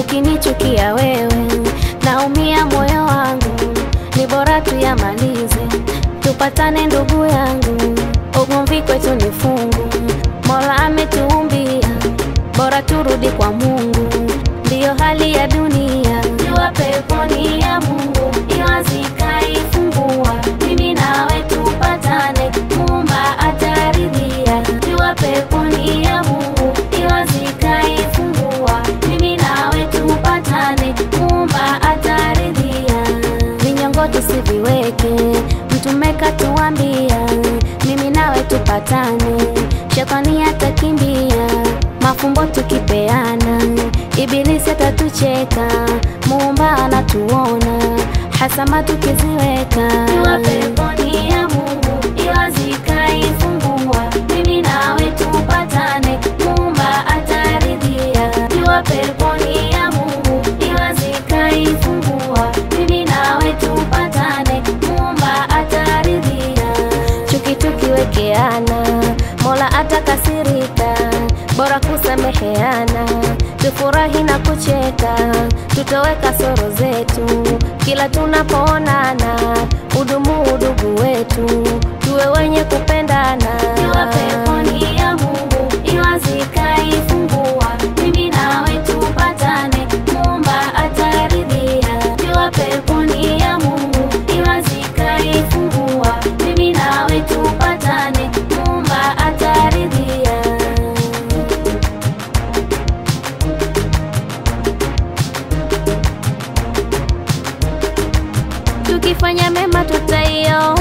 ukinichukia wewe naumia moyo wangu, ni bora tuyamalize, tupatane ndugu yangu, ugomvi kwetu ni fungu, Mola ametuumbia, bora turudi kwa Mungu, ndiyo hali ya dunia. Jua peponi ya Mungu iwazika ifungua, mimi nawe tupatane, Muumba ataridhia. Jua peponi ya Mungu iwazika ifungua, mimi nawe tupatane, Muumba ataridhia. Vinyongo tusiviweke, Mtume katuambia, mimi nawe tupatane, shetani atakimbia, mafumbo tukipeana, ibilisi atatucheka, Muumba anatuona, hasama tukiziweka. Jua peponi ya Mungu iwazika ifungua, mimi nawe tupatane, Muumba ataridhia. Jua peponi ya Mungu iwazika ifungua, mimi nawe tupatane, Muumba ataridhia. Chuki tukiwekeana, Mola atakasirika, bora kusameheana, tufurahi na kucheka, tutowe kasoro zetu kila tunapoonana, udumu udugu wetu, tuwe wenye kupendana. Jua peponi ya Mungu iwazika ifungua, mimi nawe tupatane, Muumba ataridhia. Jua peponi ya Mungu iwazika ifungua, mimi nawe tupatane, Muumba ataridhia. Tukifanya mema tutaiona